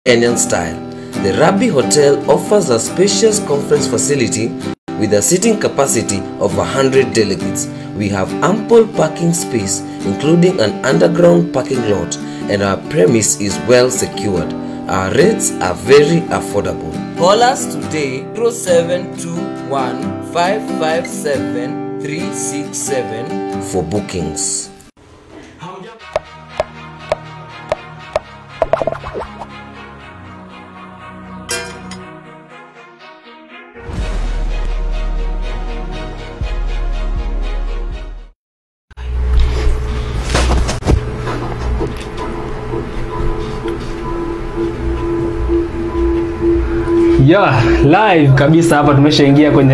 Kenyan style. The Rabbi Hotel offers a spacious conference facility with a seating capacity of 100 delegates. We have ample parking space, including an underground parking lot, and our premise is well secured. Our rates are very affordable. Call us today 0721 557 367 for bookings. Yeah, live kabisa hapa tumeshaingia kwenye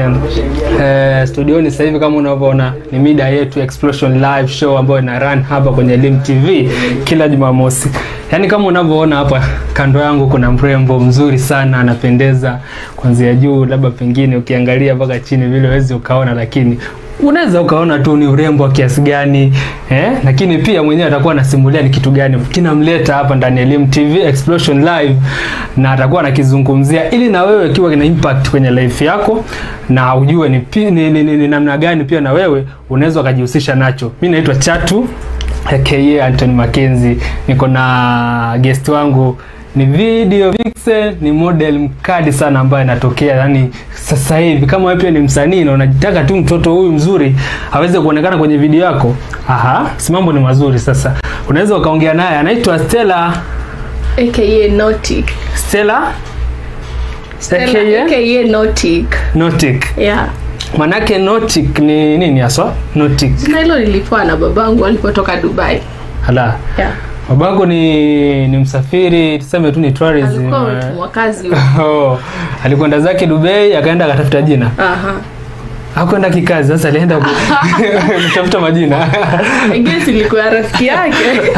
eh, studioni sasa hivi kama unavyoona ni mida yetu Explosion Live Show ambayo ina run hapa kwenye Lim TV kila Jumamosi. Yaani kama unavyoona hapa kando yangu kuna mrembo mzuri sana anapendeza kuanzia juu, labda pengine ukiangalia mpaka chini vile huwezi ukaona, lakini unaweza ukaona tu ni urembo wa kiasi gani eh? Lakini pia mwenyewe atakuwa anasimulia ni kitu gani kinamleta hapa ndani ya Lim TV Explosion Live, na atakuwa anakizungumzia ili na wewe kiwa kina impact kwenye life yako na ujue ni, pi- ni, ni, ni, ni namna gani pia na wewe unaweza ukajihusisha nacho. Mimi naitwa Chatu aka Anthony Mackenzie, niko na guest wangu ni video vixen, ni model mkali sana ambaye anatokea yani sasa hivi. Kama wewe pia ni msanii na unajitaka tu mtoto huyu mzuri aweze kuonekana kwenye video yako, aha, si mambo ni mazuri. Sasa unaweza ukaongea naye, anaitwa Stella aka Nautic. Stella Stella, aka aka Nautic. Nautic. Yeah. Manake Nautic ni nini haswa? Nautic. Jina hilo nilipewa na babangu alipotoka Dubai. Hala. Yeah. Babako ni ni msafiri, tuseme tu ni tourism. Alikuwa eh. mtumwa kazi. Oh, alikwenda zake Dubai akaenda akatafuta jina. Aha. Hakwenda kikazi, sasa alienda ku- kutafuta majina. I guess ilikuwa rafiki yake.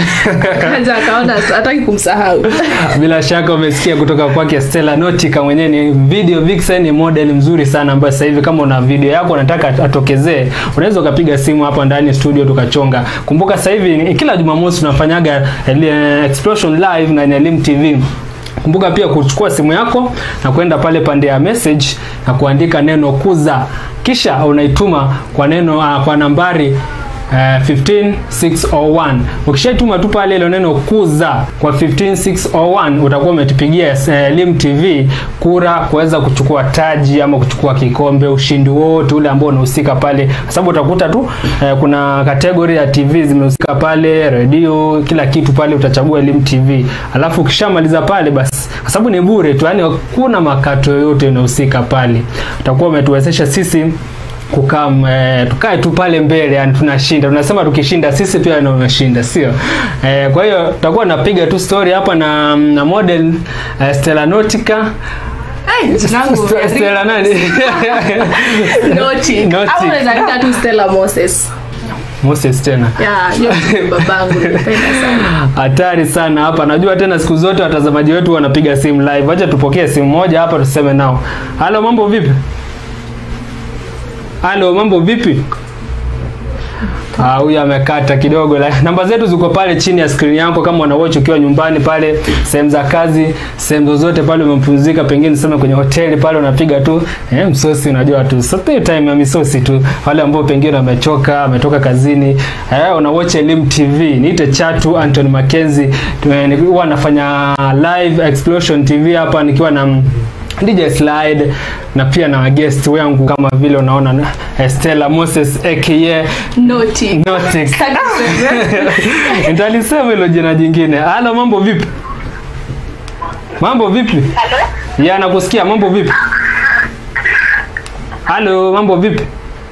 Kaja akaona hataki kumsahau. Bila shaka umesikia kutoka kwake Stella Nautica, mwenyewe ni video vixen, ni model mzuri sana ambaye sasa hivi kama una video yako unataka atokezee, unaweza ukapiga simu hapa ndani studio tukachonga. Kumbuka sasa hivi ni- kila Jumamosi tunafanyaga eh, Explosion live na Elim TV. Kumbuka pia kuchukua simu yako na kwenda pale pande ya message na kuandika neno kuza, kisha unaituma kwa neno uh, kwa nambari Uh, 15601 ukishaituma tu pale ile neno kuza kwa 15601 utakuwa umetupigia uh, Lim TV kura kuweza kuchukua taji ama kuchukua kikombe ushindi wote ule ambao unahusika pale kwa sababu utakuta tu uh, kuna kategori ya TV zimehusika pale redio kila kitu pale utachagua Lim TV alafu ukishamaliza pale basi kwa sababu ni bure tu yani hakuna makato yoyote yanahusika pale utakuwa umetuwezesha sisi kukaa e, tukae tu pale mbele yani tunashinda tunasema tukishinda sisi pia ndio tumeshinda sio e, kwa hiyo tutakuwa napiga tu story hapa na, na model e, Stella Nautica Ai, jina langu. St- Stella nani Nautic. Nautic. Au unaweza nita tu Stella Moses. Moses tena Yeah, hiyo ni babangu nilipenda sana. hatari sana hapa najua tena siku zote watazamaji wetu wanapiga simu live acha tupokee simu moja hapa tuseme nao halo mambo vipi halo mambo vipi Ah, huyu amekata kidogo la. Namba zetu ziko pale chini ya screen yako kama una watch ukiwa nyumbani pale, sehemu za kazi, sehemu zozote pale umepumzika, pengine sema kwenye hoteli pale unapiga tu eh, msosi unajua tu. So pay time ya misosi tu. Wale ambao pengine wamechoka, wametoka kazini, eh, una watch Elim TV. Niite Chatu Anthony Mackenzie. Tu- eh, ni- Huwa nafanya live Explosion TV hapa nikiwa na mm, DJ Slide na pia na guest wangu kama vile unaona na- eh, Stella Moses aka Nautic. Nautic. Sitaki kusema. Nitalisema hilo jina jingine. Halo, mambo vipi? Mambo vipi? Ya, nakusikia. Mambo vipi? Halo, mambo vipi?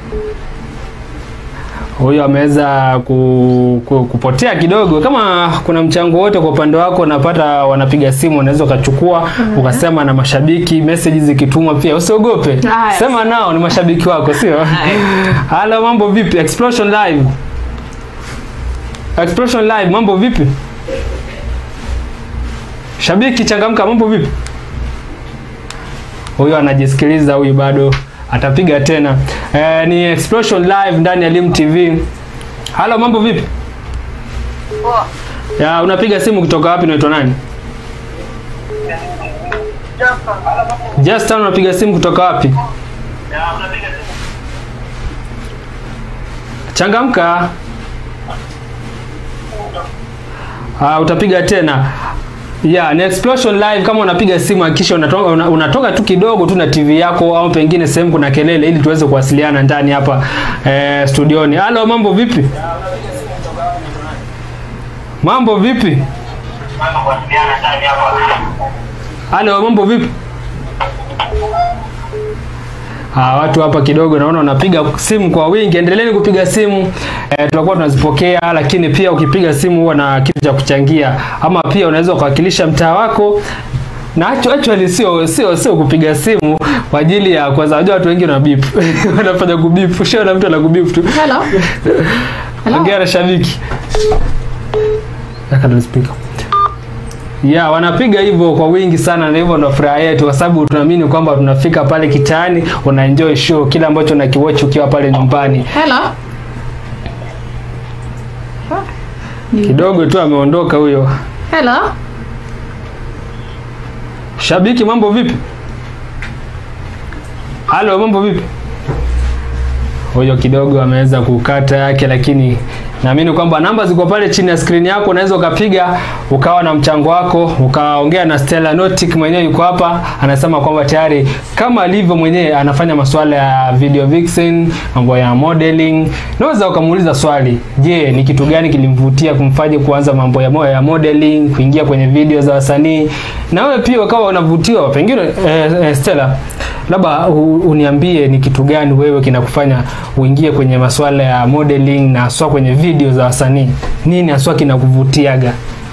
Huyo ameweza ku, ku, kupotea kidogo. Kama kuna mchango wote kwa upande wako unapata, wanapiga simu, unaweza ukachukua ukasema na mashabiki, message zikitumwa pia, usiogope, Haya. sema nao, ni mashabiki wako, sio? Halo, mambo vipi? Explosion live Explosion Live, mambo vipi? Shabiki changamka, mambo vipi? Huyu anajisikiliza, huyu bado atapiga tena. E, ni Explosion Live ndani ya Lim TV. Halo, mambo vipi? Ya, unapiga simu kutoka wapi? Unaitwa nani? Justin unapiga simu kutoka wapi? Changamka. Ah, utapiga tena. Yeah, ni Explosion Live kama unapiga simu hakikisha unatoka, una, unatoka tu kidogo tu na TV yako au pengine sehemu kuna kelele ili tuweze kuwasiliana ndani hapa eh, studioni. Halo, mambo vipi? Mambo vipi? Halo, mambo vipi? Ah, watu hapa kidogo naona wanapiga simu kwa wingi. Endeleeni kupiga simu eh, tutakuwa tunazipokea, lakini pia ukipiga simu huwa na kitu cha kuchangia, ama pia unaweza ukawakilisha mtaa wako na actu- actually sio sio sio kupiga simu kwa ajili ya kwanza, unajua watu wengi wana beep wanafanya kubip, sio na mtu anakubip tu. Hello. Hello. Ongea na shabiki. Weka ndo speaker. Ya, wanapiga hivyo kwa wingi sana na hivyo ndo furaha yetu kwa sababu tunaamini kwamba tunafika pale kitaani una enjoy show kile ambacho unakiwatch ukiwa pale nyumbani. Hello. Ni- Kidogo tu ameondoka huyo. Hello. Shabiki mambo vipi? Halo mambo vipi? Huyo kidogo ameweza kukata yake lakini naamini kwamba namba ziko pale chini ya screen yako unaweza ukapiga ukawa na mchango wako ukaongea na Stella Notic mwenyewe yuko hapa anasema kwamba tayari kama alivyo mwenyewe anafanya masuala ya video vixen mambo ya modeling naweza ukamuuliza swali je ni kitu gani kilimvutia kumfanya kuanza mambo ya, mo- ya modeling kuingia kwenye video za wasanii na wewe pia ukawa unavutiwa pengine eh, eh, Stella labda u- uniambie ni kitu gani wewe kinakufanya uingie kwenye masuala ya modeling na haswa kwenye video za wasanii nini haswa kinakuvutiaga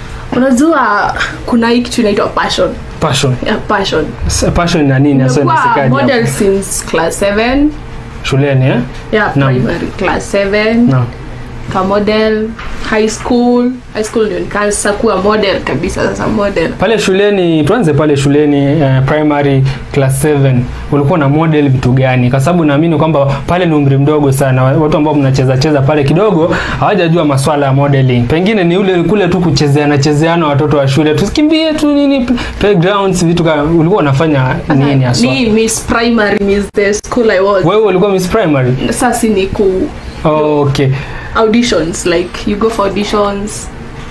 Unajua kuna hii kitu inaitwa passion. passion Yeah, passion. S- passion na nini haswa Nimekuwa inasikaje model hapo? since class 7. shuleni eh? Yeah, Naam. primary class 7. no. Ka model high school. High school ndio nikaanza kuwa model kabisa sasa model. pale shuleni tuanze pale shuleni eh, primary class 7 ulikuwa na model vitu gani kwa sababu naamini kwamba pale ni umri mdogo sana watu ambao mnacheza cheza pale kidogo hawajajua maswala ya modeling pengine ni ule kule tu kuchezeana chezeana watoto wa shule tusikimbie tu nini playgrounds vitu kama ulikuwa unafanya nini haswa Ni Miss Primary, Miss the school I was. wewe ulikuwa miss primary Sasa ni ku okay auditions like you go for auditions.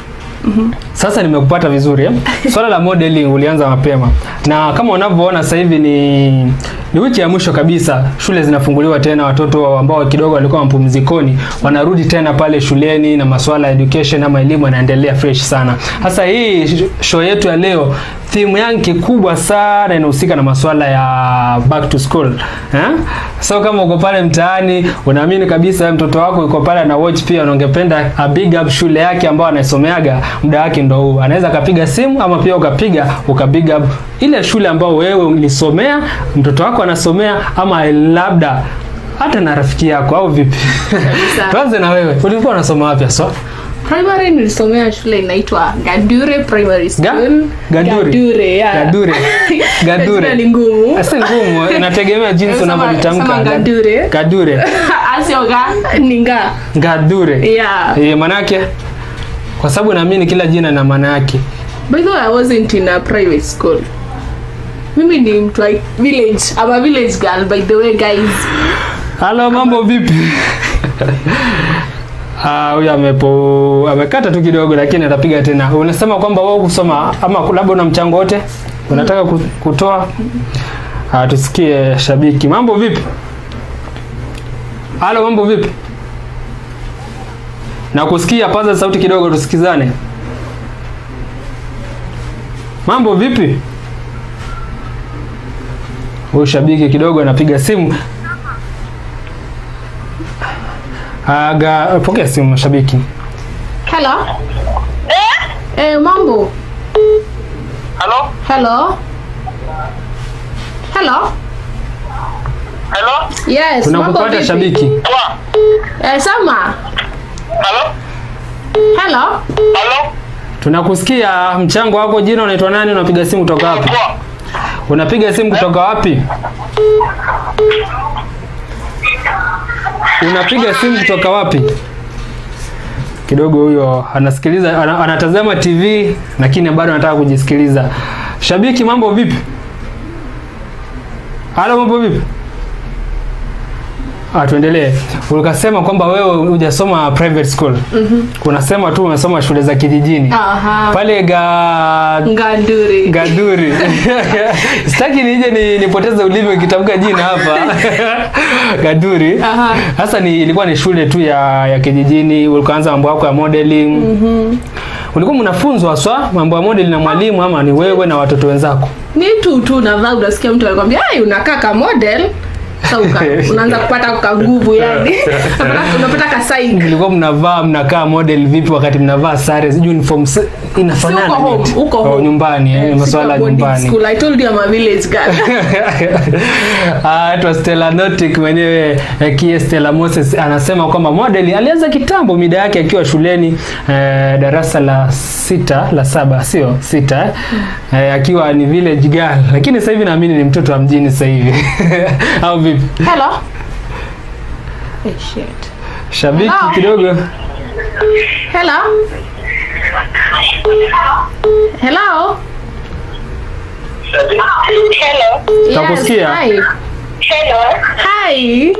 Sasa nimekupata vizuri eh? Swala la modeling ulianza mapema, na kama unavyoona sasa hivi ni ni wiki ya mwisho kabisa, shule zinafunguliwa tena. Watoto ambao kidogo walikuwa mapumzikoni wanarudi tena pale shuleni, na masuala ya education ama elimu yanaendelea fresh sana. Sasa hii sh- show yetu ya leo theme yake kubwa sana inahusika na masuala ya back to school eh? So kama uko pale mtaani unaamini kabisa wewe mtoto wako yuko pale na watch pia na ungependa a big up shule yake ambayo anaisomeaga, muda wake ndo huu. Anaweza akapiga simu ama pia ukapiga uka big up ile shule ambayo wewe ulisomea, mtoto wako anasomea, ama labda hata na rafiki yako au vipi? Kabisa. Tuanze na wewe, ulikuwa unasoma wapi so? Primary nilisomea shule inaitwa Gadure Primary School. Gadure? Gadure, yeah. Gadure. Gadure. Jina ni ngumu. Si ngumu, inategemea jinsi Sema- unavyolitamka. sema Gadure. Gadure. Asio ga ni nga. Gadure. Yeah. Eh, manake kwa sababu naamini kila jina na maana yake. By the way, I wasn't in a private school. Mimi ni mtu wa village. I'm a village girl by the way guys. Halo, mambo vipi? Ah, huyu amepo amekata tu kidogo lakini atapiga tena. Unasema kwamba wewe kusoma ama labda una mchango wote unataka ku- kutoa? Ah, tusikie shabiki. Mambo vipi? Halo, mambo vipi? Na kusikia, paza sauti kidogo tusikizane. Mambo vipi? Huyu shabiki kidogo anapiga simu. Aga, pokea simu shabiki. Hello? Eh? Eh, mambo. Hello? Hello? Hello? Hello? Yes, mambo Tunakupata vipi? shabiki. Poa. Eh, Sama. Hello? Hello? Hello? Tunakusikia. Mchango wako, jina unaitwa nani? Unapiga simu kutoka wapi? Poa. Unapiga simu kutoka wapi? Unapiga simu kutoka wapi? Kidogo huyo anasikiliza ana, anatazama TV lakini bado anataka kujisikiliza. Shabiki, mambo vipi? Halo, mambo vipi? Ah, tuendelee. Ukasema kwamba wewe hujasoma private school. Mhm. Unasema tu umesoma shule za kijijini. Aha. Pale ga Nganduri. Gaduri. Sitaki nije ni, nipoteze ulimi ukitamka jina hapa. Gaduri. Aha. Sasa ni ilikuwa ni shule tu ya ya kijijini, ulikaanza mambo yako ya modeling. Mhm. Ulikuwa mnafunzwa haswa mambo ya modeling na mwalimu ama ni wewe na watoto wenzako? Ni tu tu unavaa unasikia mtu alikwambia, "Ai, unakaa ka model." Sasa uka, unaanza kupata ka nguvu yani. Unapata- Unapata ka psych. Mlikuwa mnavaa mnakaa model vipi wakati mnavaa sare uniform s- inafanana? Si uko home, vipi? uko Oh, home. nyumbani, eh, Eh, masuala ya sikuwa boarding nyumbani. school. I told you I'm a village girl. Ah, ito Stella Notic mwenyewe eh, kie Stella Moses anasema kwamba model alianza kitambo mida yake akiwa shuleni eh, darasa la sita la saba sio sita eh, eh, akiwa ni village girl, lakini sasa hivi naamini ni mtoto wa mjini sasa hivi au vipi? Hello. Eh, shit. Shabiki Hello. kidogo Hello. Hello. Hello. Nakusikia. Yes, hi. Hello. Hi.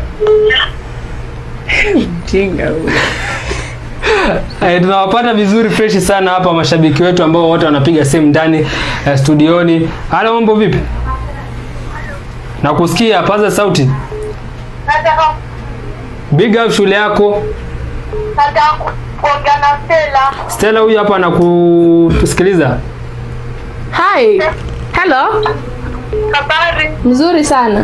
Mjinga huyu. Eh, tunawapata vizuri freshi sana hapa mashabiki wetu ambao wote wanapiga simu ndani eh, studioni. Halo, mambo vipi? Nakusikia, paza sauti. Nataka Big up shule yako. nataka kuongea na Stella. Stella huyu hapa anakusikiliza. Hi. Hello. Habari. Mzuri sana.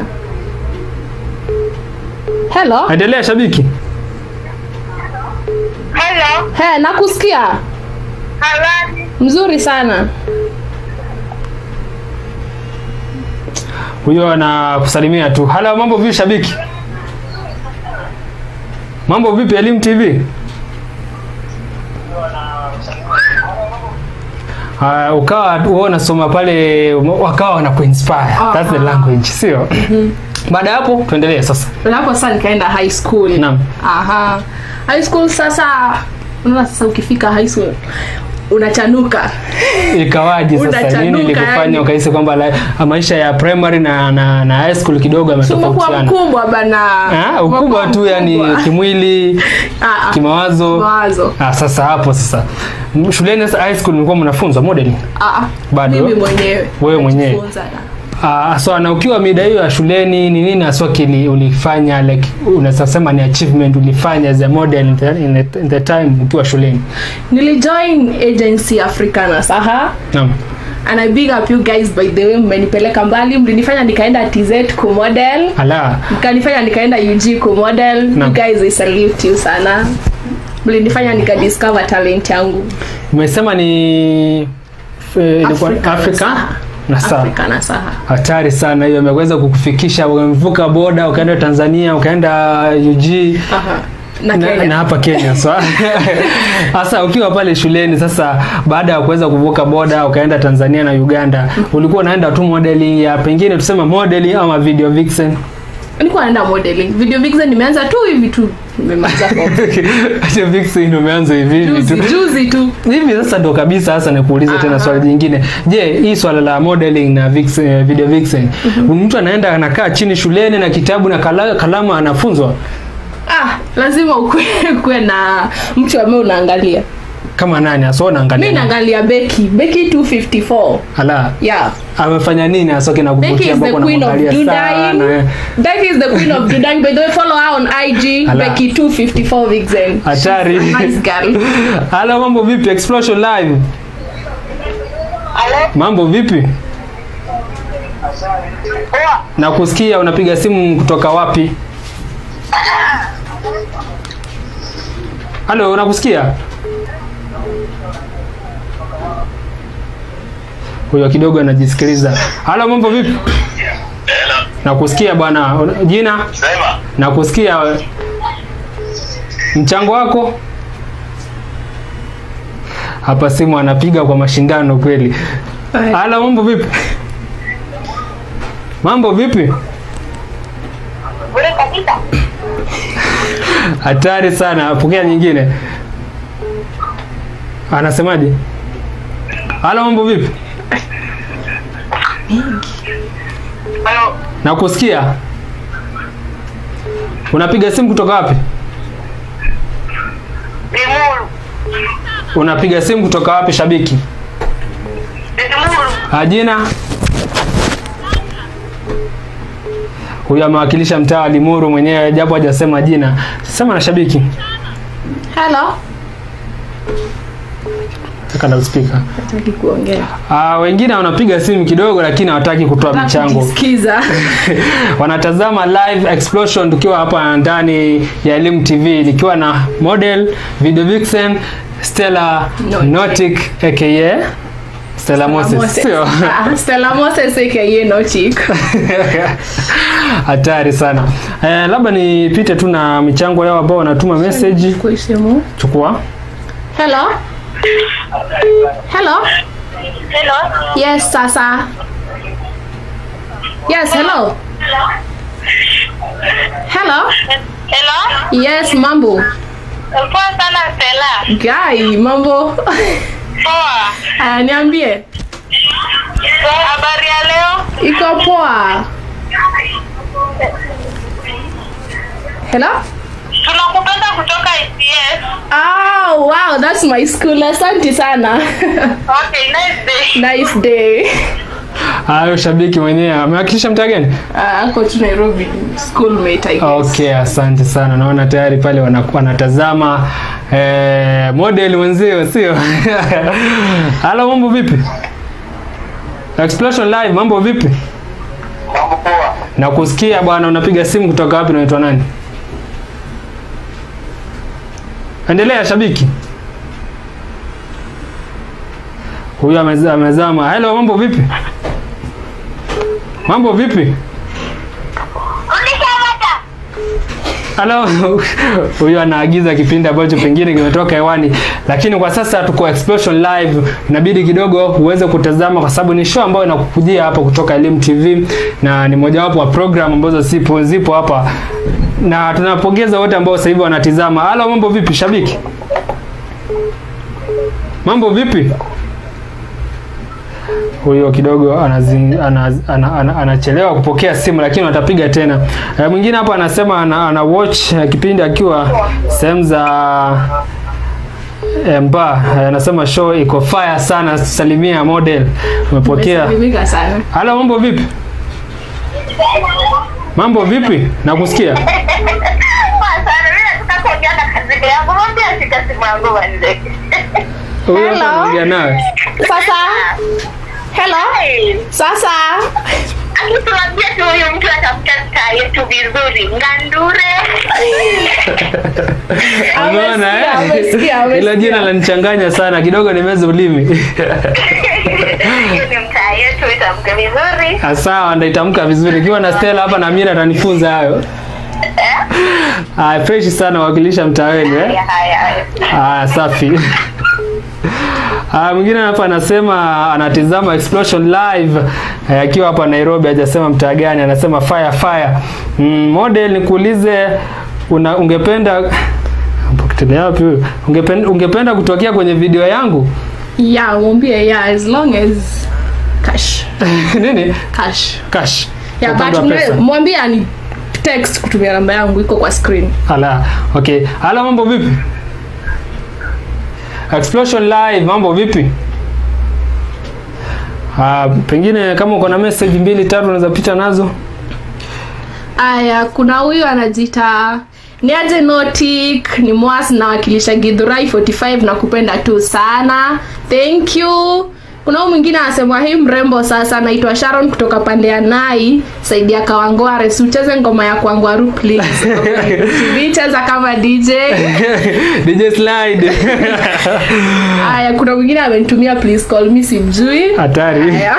Hello. Endelea shabiki. Hello. He, nakusikia. Habari. Mzuri sana. Huyo anakusalimia tu. Halo, mambo vipi shabiki? Mambo vipi Elimu TV? Uh, ukawa wewe unasoma pale wakawa wanakuinspire. That's the language, sio? Baada ya hapo tuendelee sasa. Hapo sasa nikaenda high school. Naam. Aha. High school sasa unaona sasa ukifika high school unachanuka. Ikawaje sasa? Unachanuka, Nini ilikufanya yani. ukahisi kwamba la- maisha ya primary na, na, na high school kidogo So umekuwa yametofautiana? mkubwa bana. Ah, ukubwa Umekuwa tu yani mkubwa. kimwili, Ah, ah. kimawazo. Mawazo. Ah, sasa hapo sasa. M- Shuleni sasa high school mlikuwa mnafunzwa modeling? Ah, ah. Bado? Mimi mwenyewe. Wewe mwenyewe? Najifunza na- Ah, so na ukiwa mida hiyo ya shuleni ni nini haswa kili ulifanya like unaweza sema ni achievement ulifanya as a model in the, in the, in the time ukiwa shuleni? Nilijoin agency Africana Saha. Naam. And I big up you guys by the way mmenipeleka mbali mlinifanya nikaenda TZ kumodel Ala. mkanifanya nikaenda UG kumodel Naam. you guys I salute you sana mlinifanya nikadiscover talent yangu Umesema ni eh, ilikuwa Africa na Africa Saha. na Saha. Africa na Saha hatari sana hiyo imeweza kukufikisha umevuka boda ukaenda Tanzania ukaenda UG Aha. na na, Kenya na hapa Kenya so sasa ukiwa pale shuleni sasa baada ya kuweza kuvuka boda ukaenda Tanzania na Uganda ulikuwa unaenda tu modeling ya pengine tuseme modeling ama video vixen nilikuwa naenda modeling video vixen nimeanza tu hivi tu nimemaliza form. Video vixen umeanza hivi hivi juzi tu juzi tu hivi sasa ndo kabisa sasa nikuulize tena Aha. swali jingine je hii swala la modeling na vixen, eh, video vixen mtu anaenda anakaa chini shuleni na kitabu na kala, kalamu anafunzwa ah lazima ukue, ukue na mtu ambaye unaangalia kama nani asio mi naangalia naangalia beki beki 254 ala yeah amefanya nini asoke na Becky kuvutia is the ambako queen of unamwangalia sana Dudaing. eh. Becky is the queen of Dudaing. By the way, follow her on IG. Ala. Becky 254 Vixen. Hatari. She's a nice girl. Halo, mambo vipi? Explosion live. Hello. Mambo vipi? Poa. Na kusikia unapiga simu kutoka wapi? Halo, unakusikia? Huyo kidogo anajisikiliza. Halo, mambo vipi? Hello. Nakusikia bwana. Una- Jina? Sema. Nakusikia. Mchango wako? Hapa simu anapiga kwa mashindano kweli. Halo, mambo vipi? Mambo vipi? Bure kabisa. Hatari sana. Pokea nyingine. Anasemaje? Halo, mambo vipi? Halo. nakusikia unapiga simu kutoka wapi Limuru. unapiga simu kutoka wapi shabiki Limuru. Ah, jina huyu amewakilisha mtaa wa limuru mwenyewe japo hajasema jina sema na shabiki hello Taka na speaker. hataki kuongea Ah, wengine wanapiga simu kidogo lakini hawataki kutoa michango Kujisikiza. wanatazama live explosion tukiwa hapa ndani ya elimu tv nikiwa na model video vixen stella Notic. notic aka stella moses Moses. sio Ah, Stella Moses aka no chick. hatari sana eh, labda nipite tu na michango yao ambao wanatuma message Kwa simu. chukua Hello? Hello? Hello. Yes, sasa. Yes, hello. Hello? Hello. Yes, mambo. Poa sana Stella. Guy, mambo. Poa. Aya, niambie. Habari ya leo? Iko poa. Hello? Tunakupenda kutoka ICS. Oh, wow, that's my school. Asante sana. Okay, nice day. nice day. hayo shabiki mwenyewe amewakilisha mtaa gani Ah, ako tu Nairobi schoolmate I guess. okay asante sana naona tayari pale wana- wanatazama eh, model mwenzio sio halo mambo vipi explosion live mambo vipi Mambo poa. na kusikia bwana unapiga simu kutoka wapi unaitwa nani endelea shabiki huyu ameza- amezama helo mambo vipi mambo vipi Ulishamata? halo huyu anaagiza kipindi ambacho pengine kimetoka hewani lakini kwa sasa tuko explosion live inabidi kidogo uweze kutazama kwa sababu ni show ambayo inakukujia hapa kutoka elimu tv na ni mojawapo wa program ambazo zipo zipo hapa na tunapongeza wote ambao sasa hivi wanatizama halo mambo vipi shabiki mambo vipi huyo kidogo anazing, anaz, ana, ana, anachelewa kupokea simu lakini watapiga tena e, mwingine hapa anasema ana, ana watch eh, kipindi akiwa sehemu za eh, mba Eh, anasema show iko fire sana salimia model umepokea Umesalimika sana. halo mambo vipi mambo vipi nakusikia Poa sana. Mimi nataka kuongea na kazini yangu. Mwambie ashike simu yangu manze. huyo hapa Hello. anaongea nawe Sasa. Hello? Hey. Sasa. Akituambia tu huyu mtu atafuta staa yetu vizuri. Ngandure. umeona Amesikia, eh amesikia, amesikia. ila jina lanichanganya sana kidogo nimeza ulimi Hiyo ni mtaa yetu itamke vizuri. Ah, sawa ndaitamka vizuri ikiwa na stela hapa na mira atanifunza hayo Ah, fresh sana wakilisha mtaa wenu eh? Haya, haya, haya. Ah, safi Ah, mwingine hapa anasema anatizama explosion live eh, akiwa hapa Nairobi hajasema mtaa gani anasema fire fire mm, model nikuulize una ungependa Poketelea wapi huyu? ungependa, ungependa kutokea kwenye video yangu Yeah, mwambie yeah as long as cash. nini Cash. cash Yeah, Upande but wa pesa. mwe- mwambie ani text kutumia namba yangu iko kwa screen. Ala, okay. Ala, mambo vipi? Explosion live, mambo vipi? Ah, pengine kama uko na message mbili tatu unaweza pita nazo. Aya, kuna huyu anajiita niaje notic ni mwas nawakilisha gidhurai 45 na kupenda tu sana thank you kuna huyu mwingine anasema hii mrembo sasa anaitwa sharon kutoka pande ya nai saidi ya kawangware si ucheze ngoma ya kwangwaru please TV cheza kama dj DJ slide. aya kuna mwingine amenitumia please call me simjui Hatari. Aya.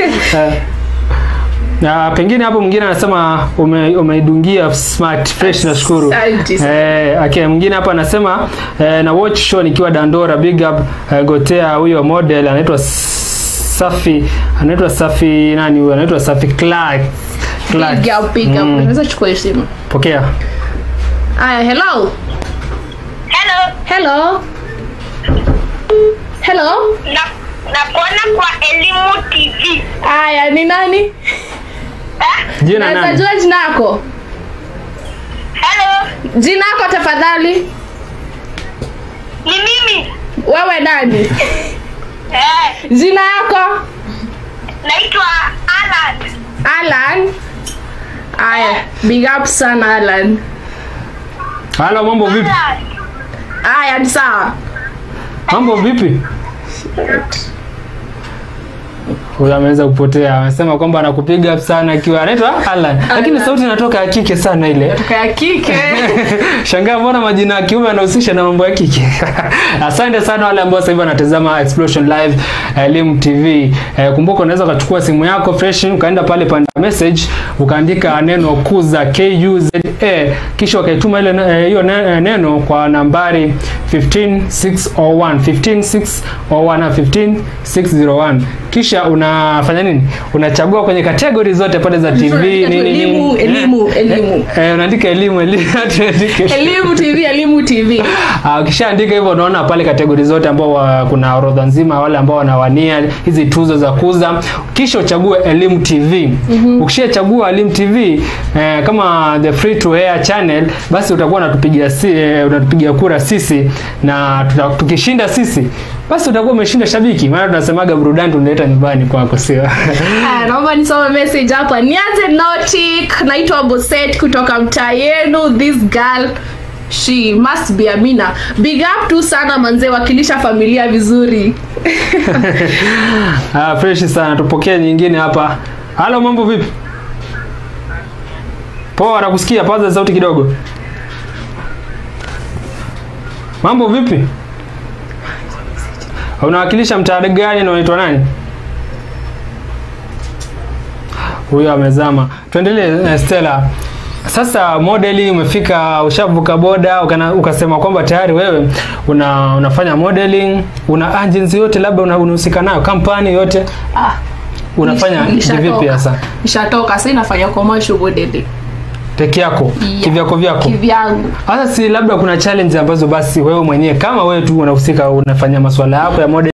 Na pengine hapo mwingine anasema ume, umeidungia smart fresh nashukuru. Asante sana. Eh, okay, mwingine hapa anasema eh, na watch show nikiwa Dandora big up eh, gotea huyo model anaitwa Safi anaitwa Safi nani huyo anaitwa Safi Clark. Clark. Big up, big up. Mm, Unaweza chukua hiyo simu Pokea. aya hello Hello. hello hello Na, nakuona kwa elimu tv haya ni nani eh? jina naweza nani jua jina yako helo jina yako tafadhali ni mimi wewe nani eh, jina yako naitwa alan alan haya big up sana alan halo mambo vipi alan haya ni sawa mambo vipi huyu ameweza kupotea amesema kwamba anakupiga sana akiwa anaitwa Alan lakini sauti inatoka ya kike sana ile toka ya kike shangaa mbona majina ya kiume yanahusisha na mambo ya kike asante sana wale ambao sasa hivi wanatazama explosion live elimu tv eh, kumbuka unaweza ukachukua simu yako fresh ukaenda pale panda message ukaandika neno kuza kuza kisha ukaituma ile eh, hiyo ne- eh, neno kwa nambari 15601 15601 na 15601 kisha unafanya nini unachagua kwenye kategori zote pale za tv Unaandika tu nini nini elimu, Eh, elimu, eh, elimu. eh, unaandika elimu elimu tuandike elimu tv elimu tv Ah, ukishaandika hivyo unaona pale kategori zote ambao wa, kuna orodha nzima wale ambao wanawania hizi tuzo za kuza kisha uchague elimu tv mm-hmm. ukishachagua elimu tv eh, kama the free to air channel basi utakuwa unatupigia si, eh, unatupigia kura sisi na tuta, tukishinda sisi basi utakuwa umeshinda shabiki maana tunasemaga burudani tunaleta nyumbani kwako sio Aya, naomba nisome message hapa nianze notic naitwa boset kutoka mtaa yenu this girl she must be amina big up tu sana manzee wakilisha familia vizuri ah, fresh sana tupokee nyingine hapa halo mambo vipi poa nakusikia paza sauti kidogo mambo vipi unawakilisha mtaa gani na unaitwa nani huyo amezama tuendelee eh, stella sasa modeli umefika ushavuka boda ukana, ukasema kwamba tayari wewe una, unafanya modeling una agency yote labda una- unahusika nayo kampani yote ah, unafanya nish- nishatoka. kivipi hasa nishatoka sasa nafanya commercial modeling peke yako Yeah. kivyako vyako kivyangu hasa si labda kuna challenge ambazo basi wewe mwenyewe kama wewe tu unahusika unafanya masuala yako ya model